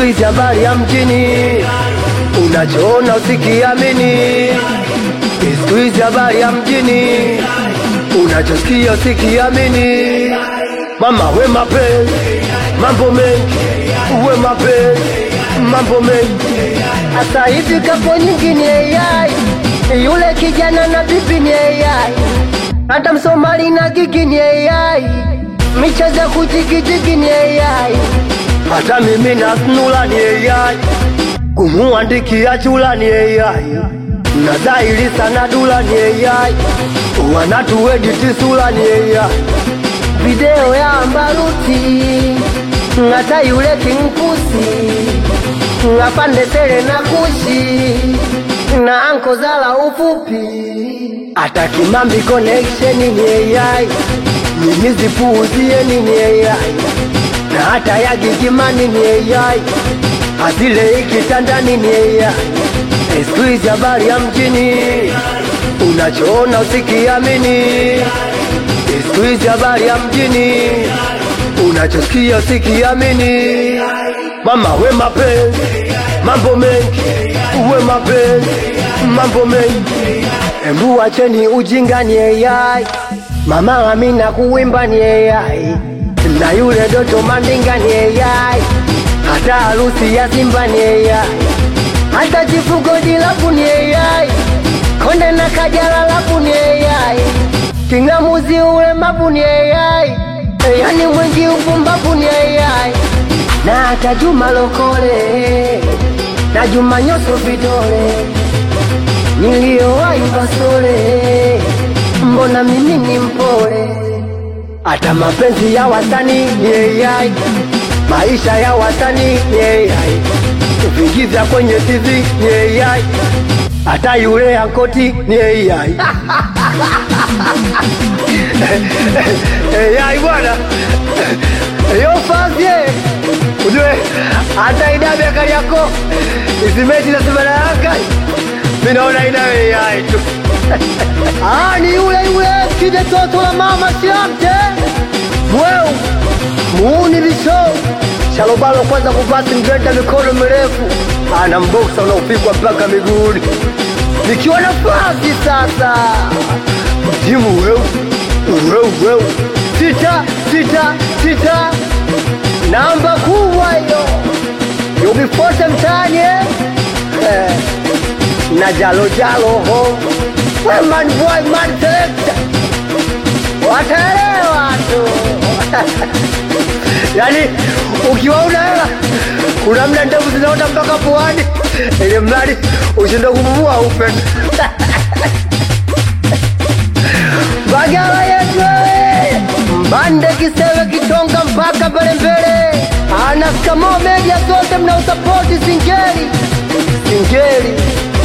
hizi habari ya mjini, unachoona usikiamini. Siku hizi habari ya mjini, unachosikia usikiamini. Mama we mapenzi, mambo mengi, we mapenzi, mambo mengi. Sasa hivi kapo nyingi ni AI, yule kijana na bibi ni AI, hata Msomali na gigi ni AI, michezo ya kujigijigi ni AI. Hata mimi na snula ni AI, kumuandikia chula ni AI, na dhahiri sana dula ni AI, wanatuediti sula ni AI. Video ya Ambaruti, hata yule Kingpusi, ngapande tele na kushi na anko zala ufupi, hata Kimambi connection ni AI, mimi zipuuzie ni AI, na hata ya Gigimani ni AI, azile ikitandani ni AI. Siku hizi habari ya mjini, unachoona usikiamini. Siku hizi habari ya mjini, unachosikia usikiamini. Mama we mapenzi, mambo mengi, we mapenzi, mambo mengi. Embu acheni ujinga ni AI, mama Amina kuwimba ni AI, na yule Doto Mandinga ni AI, hata harusi ya Simba ni AI, hata chifugo dilapu ni AI, konde na kajala lapu ni AI, kingamuzi ule mapu ni AI, yani mwingi upumbapu ni AI, na hata Juma Lokole na Juma Nyoso vidole niliyowahi basole, mbona mimi ni mpole hata mapenzi ya wasanii ni AI, maisha ya wasanii ni AI, vigiza kwenye TV ni AI, hata yule ankoti ni AI. AI bwana, yo fazie ujue, hata idabe kali yako isimeti na simana yaka, mimi naona ina AI tu. Ah, ni yule yule kide toto la mama siamte Mweu muuni visho shalobalo kwanza kuvasi mgenda mikono mirefu ana mboksa unaopigwa mpaka miguuni nikiwa nafasi sasa jimu weu weu weu sita sita sita namba kubwa hiyo yubifote mtani eh? Eh, na jalo jalo ho we man boy man selector wataelewa tu yaani ukiwaona hela kuna mda ndevu zinaota mpaka puani ili mradi ushinde kupumua upe bagala yetu wewe mbande kisewe kitonga mpaka pale mbele anaskamo media zote mnausapoti singeli singeli